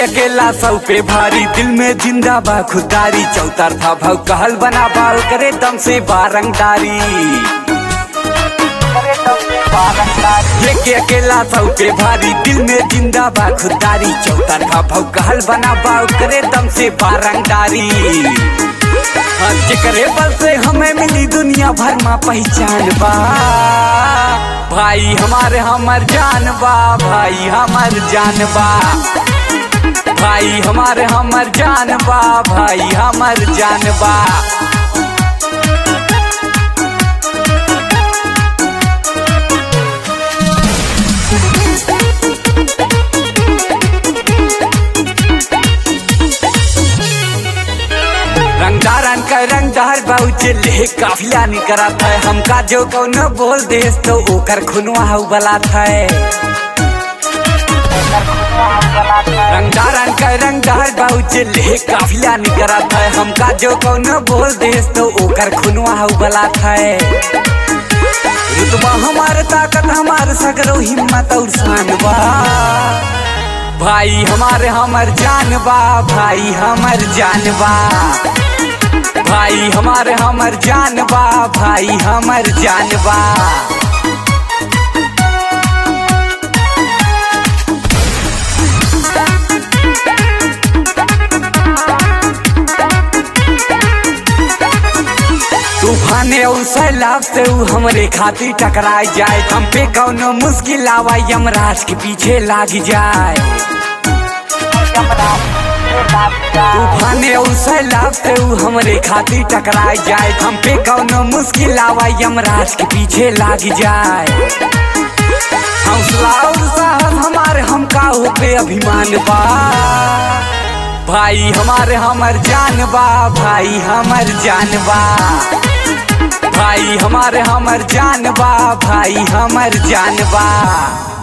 अकेला सौ पे भारी दिल में जिंदा बा खुदारी चौतर था भव कहल बना बाल करे दम से बारंगदारी लेके अकेला सौ पे भारी दिल में जिंदा बा खुदारी चौतर का भव कहल बना बाल करे दम से बारंगदारी हाँ, जेकरे बल से हमें मिली दुनिया भर में पहचान बा भाई हमारे हमर जान बा भाई हमर जान बा भाई हमारे हमर जान बा भाई हमर जान बा रंगदारन का रंगदार बाउचे ले काफिला नहीं करत है हमका जो कौनो बोल देस तो ओकर खुनवा हउ बलात है रंगदारन का रंगदार बाउचे ले काफिला नहीं करत है हमका जो कौनो बोल देस तो ओकर खुनवा हउ बलात है रुतबा हमार ताकत हमार सगरो हिम्मत और शान बा भाई हमारे हमर जान बा भाई हमर जान बा भाई हमारे हमर जान बा भाई हमर जान बा तूफाने और सैलाब से ऊ हमरे खातिर टकराई जाए हम पे कौनो मुश्किल आवा यमराज के पीछे लाग जाए तूफाने और सैलाब से ऊ हमरे खातिर टकराई जाए हम पे कौनो मुश्किल आवा यमराज के पीछे लाग जाए हौसला और साहस हमारे हमका हो पे अभिमान बा भाई हमारे हमर जान बा भाई हमर जान बा भाई हमारे हमर जान बा भाई हमर जान बा